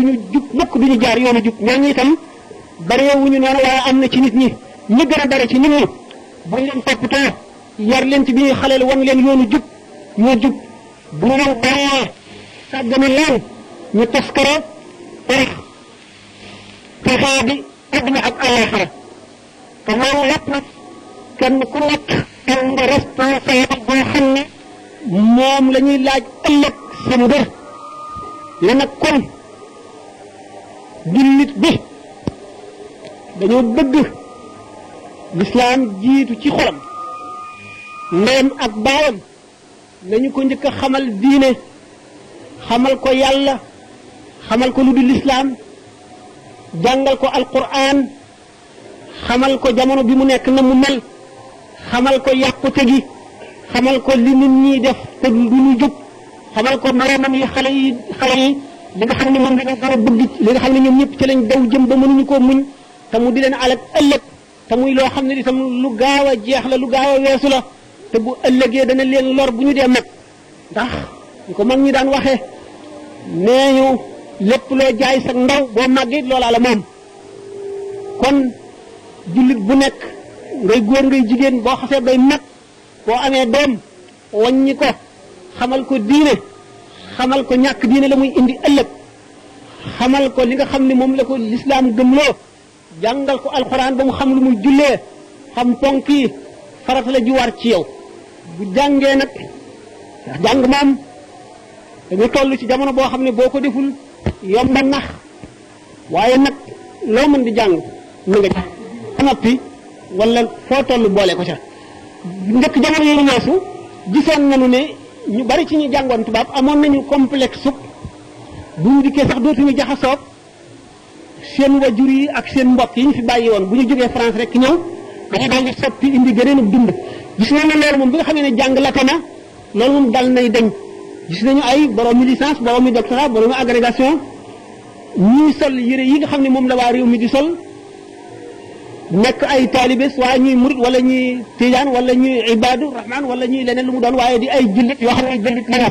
duñu jub mukk duñu jaar yoonu jub ñooñu itam bareewuñu noonu waaye am na ci nit ñi ñi gën a bare ci nit ñi buñ leen toppatoo yar leen ci bi ñuy xaleel wan leen yoonu jub ñoo jub bu ñu leen bàyyee sàggane leen ñu taskare tarax texee bi adduna ak àllaaxira te loolu lépp nag kenn ku nekk am nga responsable boo xam ne moom la ñuy laaj ëllëg sa mbir la nag kon jullit bi dañoo bëgg lislaam jiitu ci xolam ndeyam ak baayam nañu ko njëkk a xamal diine xamal ko yàlla xamal ko lu dul lislaam jàngal ko alquran xamal ko jamono bi mu nekk na mu mel xamal ko yàqute gi xamal ko li nit ñi def te du ñu jub xamal ko moroomam yi xale yi xale yi li nga xam ne moom dañoo gën a bëgg li nga xam ne ñoom ñëpp ci lañ daw jëm ba mënuñu koo muñ te mu di leen alak ëllëg te muy loo xam ne itam lu gaaw a jeex la lu gaaw a weesu la te bu ëllëgee dana leen lor bu ñu dee mag ndax ñu ko mag ñi daan waxee nee ñu lépp loo jaay sa ndaw boo màggee loolaa la moom kon jullit bu nekk ngay góor ngay jigéen boo xasee bay mag boo amee doom waññi ko xamal ko diine xamal ko ñàkk diine la muy indi ëllëg xamal ko li nga xam ne moom la ko lislaam gëmloo jàngal ko alxuraan ba mu xam lu muy jullee xam ponk yi farata la ju war ci yow bu jàngee nag jàng moom dañu toll ci jamono boo xam ne boo ko deful yomba nax waaye nag loo mën di jàng na nga jàng ba noppi wala foo toll boole ko ca njëkk jamono yooyu weesu gisoon nañu ne ñu bari ci ñu jàngoon tubaab amoon nañu complexe sub bu ñu dikkee sax dootuñu jaxasoog seen wajur yi ak seen mbokk yi ñu fi bàyyi woon bu ñu jógee France rek ñëw dañuy daal di soppi indi gëneen dund gis nañ ne loolu moom bi nga xamee ne jàng la na loolu moom dal nay dañ gis nañu ay borom mi licence borom mi doctorat borom mi agrégation ñuy sol yére yi nga xam ne moom la waa réew mi di sol nekk ay taalibe waaye ñuy murit wala ñuy tijaan wala ñuy ibaadu rahman wala ñuy leneen lu mu doon waaye di ay jullit yoo xam ne jullit la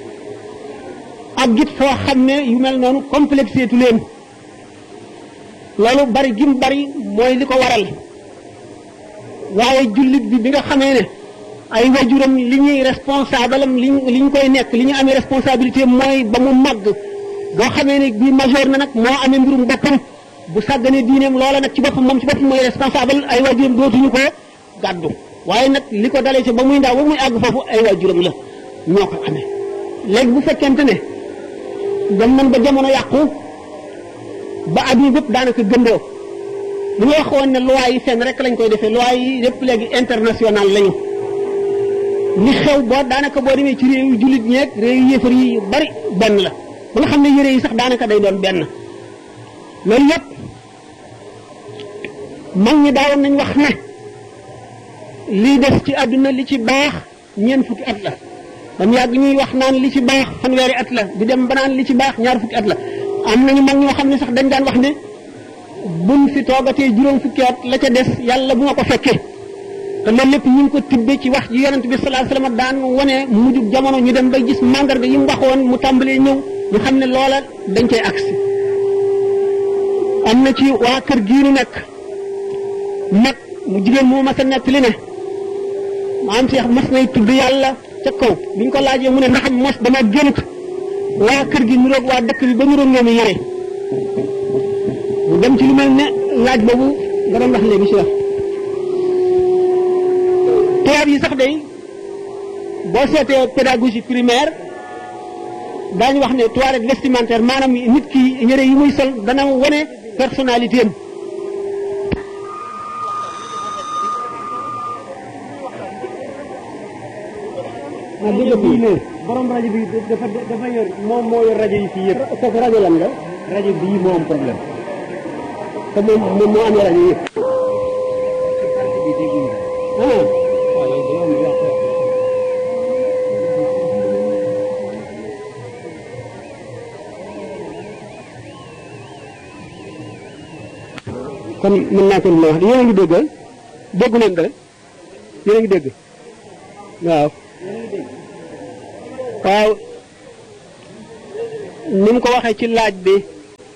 ak git foo xam ne yu mel noonu complexé tu leen loolu bari gim bari mooy li ko waral waaye jullit bi bi nga xamee ne ay wajuram li ñuy responsable am li li ñu koy nekk li ñu amee responsabilité mooy ba mu màgg boo xamee ne bii majeur na nag moo amee mbirum boppam bu sàgganee diineem loola nag ci boppam moom ci boppam mooy responsable ay wajuram dootuñu ko gàddu waaye nag li ko dalee ci ba muy ndaw ba muy àgg foofu ay wajuram la ñoo ko amee léegi bu fekkente ne dem nañ ba jamono yàqu ba adduna bépp daanaka gëndoo bu ñu waxoon ne loi yi fenn rek lañ koy defee loi yi yépp léegi international lañu li xew boo daanaka boo demee ci réew yu jullit ñeeg réew yu yéefar yi yu bari benn la ba nga xam ne yére yi sax daanaka day doon benn loolu yépp mag ñi daawoon nañ wax ne lii des ci àdduna li ci baax ñeent fukki at la dam yàgg ñuy wax naan li ci baax fanweeri at la di dem ba naan li ci baax ñaar fukki at la am nañu mag ñoo xam ne sax dañ daan wax ne buñ fi toogatee juróom fukki at la ca des yàlla bu ma ko fekkee te loolu lépp ñu ngi ko tibbe ci wax ji yonent bi sallallahu alayhi wasallam daan wane mujjug jamono ñu dem bay gis mandarga yi mu waxoon mu tàmbalee ñëw ñu xam ne loola dañ koy agsi am na ci waa kër gii nu nekk nag mu jigéen moo mas a nekk li ne maam Cheikh mas nay tudd yàlla ca kaw bi ñu ko laajee mu ne ndax mos dama gént waa kër gi niroog waa dëkk bi ba niroog ngeen yére mu dem ci lu mel ne laaj boobu nga doon wax léegi si wax tubaab yi sax day boo seetee pédagogie primaire daañu wax ne toilette vestimentaire maanaam nit ki yére yi muy sol dana wane personnalité am ah dëgg fii ne borom rajo bi dafa dafa yor moom moo yor rajo yi fii yëpp. kooku rajo lan la. rajo bii moo am problème. te moom moom moo amee rajo yëpp. ah. kon mën naa ko wax yéen a ngi dégg déggu leen dara yéen a ngi dégg waaw. waaw ni mu ko waxee ci laaj bi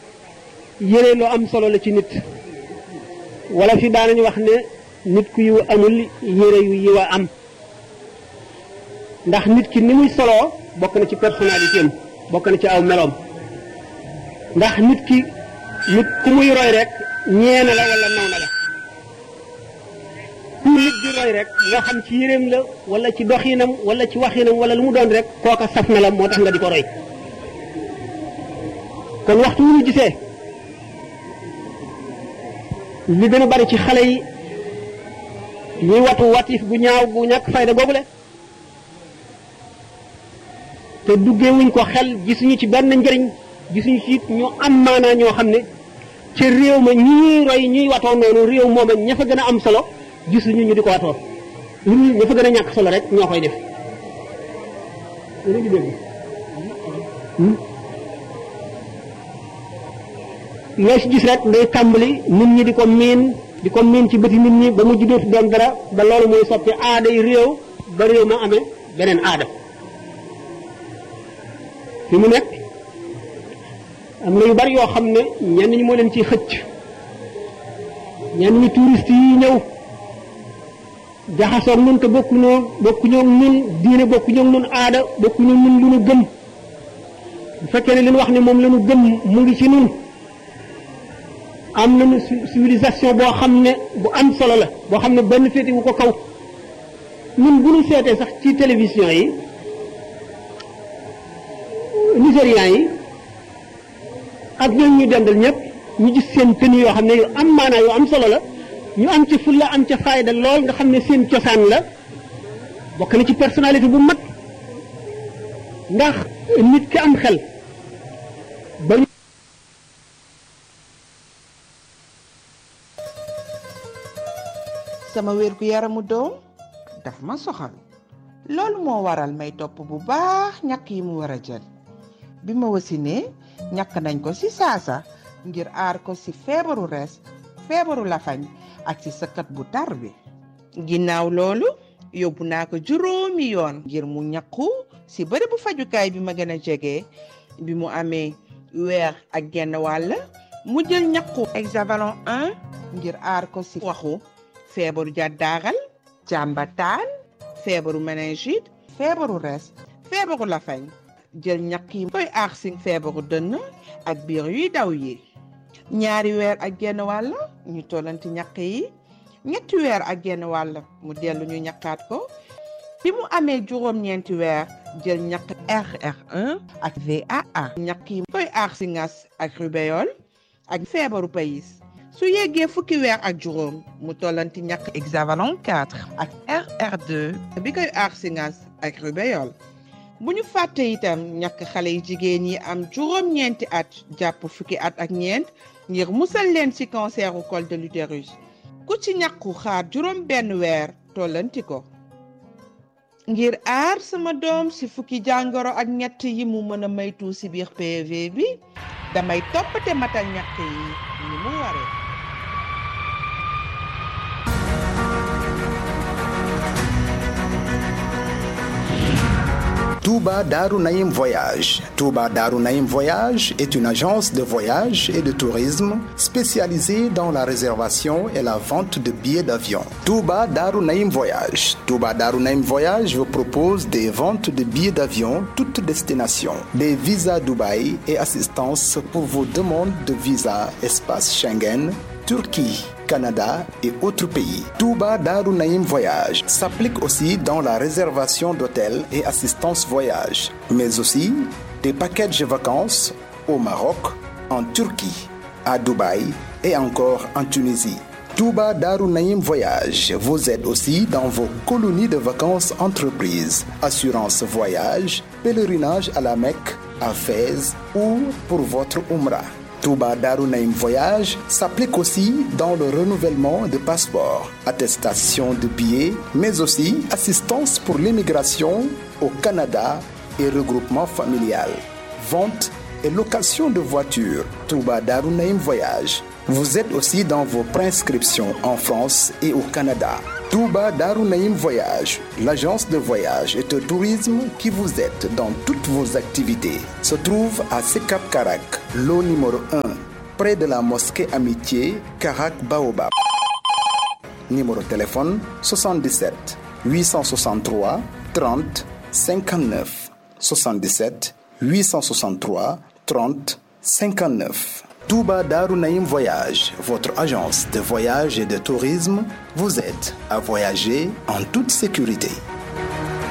yére lu am solo la ci nit wala fi daanañu wax ne nit ku yiw amul yére yu yiw a am ndax nit ki ni muy soloo bokk na ci personnalité am bokk na ci aw meloom ndax nit ki nit ku muy roy rek ñeena la wala naw na la ku nit di roy rek nga xam ci yéreem la wala ci doxinam wala ci waxinam wala lu mu doon rek kooka saf na la moo tax nga di ko roy kon waxtu wu ñu gisee li gën a bari ci xale yi ñuy watu watif bu ñaaw bu ñàkk fayda boobule te duggee wuñ ko xel gisuñu ci benn njëriñ gisuñu ci it ñu am maanaa ñoo xam ne ci réew ma ñuy roy ñuy watoo noonu réew mooma ña fa gën a am solo gisuñu ñu di ko watoo lu ña fa gën a ñàkk solo rek ñoo koy def loo ci gis rek day tàmbali nit ñi di ko miin di ko miin ci bëti nit ñi ba mu juddootu doon dara ba loolu muy soppi aaday réew ba réew ma amee beneen aada fi mu nekk am na yu bari yoo xam ne ñenn ñi moo leen ciy xëcc ñenn ñi touriste yi ñëw jaxasoog nun te bokkuñoo bokkuñoo nun diine bokkuñoo nun aada bokkuñoo nun lu nu gëm bu fekkee ne li ñu wax ne moom la ñu gëm mu ngi ci nun am nañu civilisation boo xam ne bu am solo la boo xam ne benn féeti wu ko kaw ñun bu ñu seetee sax ci télévision yi nigérians yi ak ñooñu ñu dendal ñëpp ñu gis seen tenue yoo xam ne yu am maanaa yu am solo la ñu am ci fulla am ca fayda lool nga xam ne seen cosaan la bokk na ci personnalité bu mag ndax nit ki am xel ba sama wér gu yaramu doom daf ma soxal loolu moo waral may topp bu baax ñàkk yi mu war a jël bi ma wasinee ñàkk nañ ko ci saasa ngir aar ko ci feebaru res feebaru lafañ ak ci sëkkat bu tar bi ginnaaw loolu yóbbu naa ko juróomi yoon ngir mu ñàkku ci bërëbu fajukaay bi ma gën a jege bi mu amee weer ak genn wàll mu jël ñàkku hexavalon 1 ngir aar ko ci waxu feebaru jàddaaral jàmbataan feebaru méningite feebaru res feebaru lafañ jël ñàkk yi koy aar si feebaru dënn ak biir yuy daw yi ñaari weer ak genn wàll ñu tollanti ñàkk yi ñetti weer ak genn wàll mu dellu ñu ñàkkaat ko bi mu amee juróom-ñeenti weer jël ñàkk RR1 ak VAA ñàkk yi koy aar si ngas ak rubéole ak feebaru payis su yeggee fukki weer ak juróom mu tollanti ñàkk hexavalon 4 ak RR2 bi koy aar si ngas ak rubéole bu ñu fàtte itam ñàkk xale yi jigéen yi am juróom-ñeenti at jàpp fukki at ak ñeent ngir musal leen ci canceru col de l'utérus ku ci ñàkku xaar juróom benn weer tollanti ko ngir aar sama doom ci fukki jàngoro ak ñett yi mu mën a maytu ci biir PV bi damay toppate matal ñàkk yi ni mu waree Touba Darou Naïm Voyage. Touba Darou Naïm Voyage est une agence de voyage et de tourisme spécialisée dans la réservation et la vente de billets d'avion. Touba Darou Naïm Voyage. Touba Darou Naïm Voyage vous propose des ventes de billets d'avion toutes destinations, des visas Dubaï et assistance pour vos demandes de visa espace Schengen, Turquie. Canada et autres pays. Touba Darou Naïm Voyage s'applique aussi dans la réservation d'hôtels et assistance voyage, mais aussi des packages vacances au Maroc, en Turquie, à Dubaï et encore en Tunisie. Touba Darou Naïm Voyage vous aide aussi dans vos colonies de vacances entreprises, assurance voyage, pèlerinage à la Mecque, à Fès ou pour votre Umrah. Touba Darunaim Voyage s'applique aussi dans le renouvellement de passeports, attestation de billets, mais aussi assistance pour l'immigration au Canada et regroupement familial, vente et location de voitures. Touba Darunaim Voyage. Vous êtes aussi dans vos prescriptions en France et au Canada. Touba Darunaim Voyage, l'agence de voyage et de tourisme qui vous aide dans toutes vos activités, se trouve à Sekap Karak, lot numéro 1, près de la mosquée Amitié, Karak Baobab. Numéro de téléphone 77 863 30 59 77 863 30 59. Touba Darunaïm Voyage, votre agence de voyage et de tourisme, vous aide à voyager en toute sécurité.